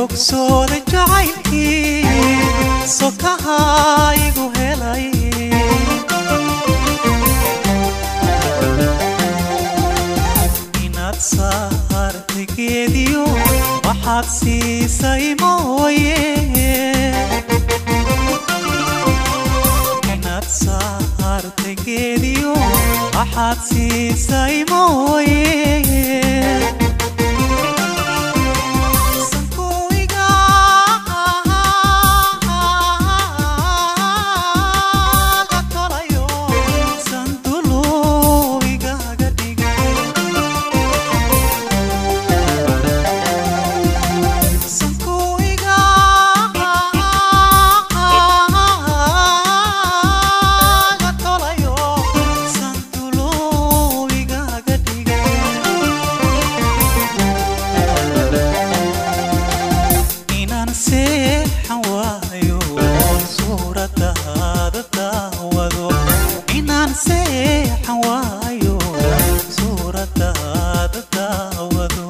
bogsooday jacaylkii sokaha igu helay inaad saartay geediyo waxaad siisay mooye inaad saartay geediyo waxaad siisay mooye inaan seexan waayo suuradaada daawado inaan seexan waayo suuradaada daawado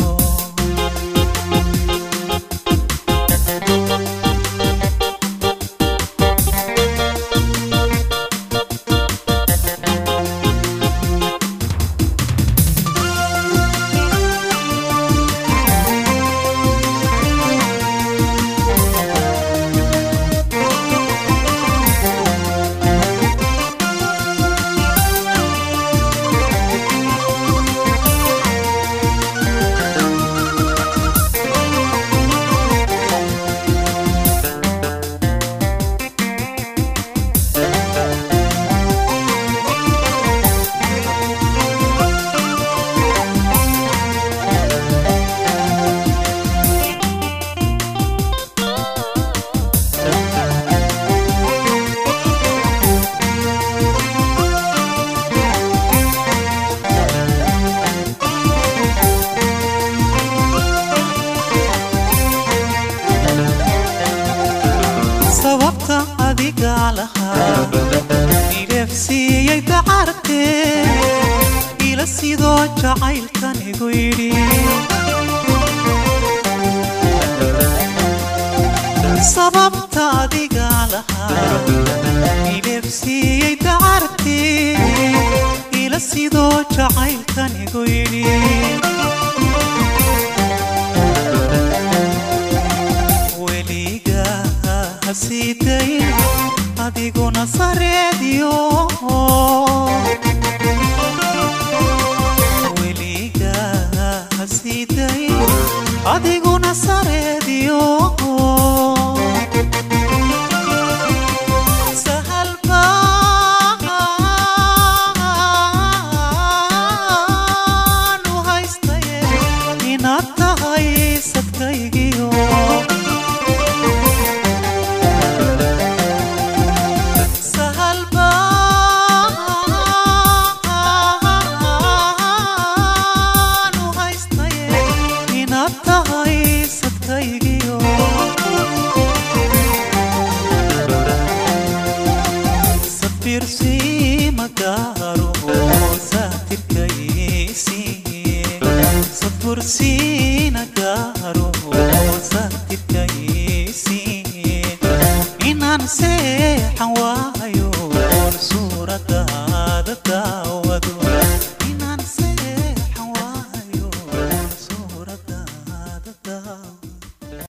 sababta adiga lahaa ilefsiiyey dacartee ila sidoo jacaylkan igu yidhi sababta adiga lahaa ilefsiiyey dacartee ila sidoo jacaylkan igu yidhi weliga hasiiday adiguna sareediyo weliga hasiiday adiguna sareediyo sahal baan u haystaye inaad tahay sadkaygiyo sahal baan u haystaye inaad tahay sadkaygiyo safiirsi magaaro saatirkaysi safursiina gaaro saatirkaysi inaan seexan waayo suurada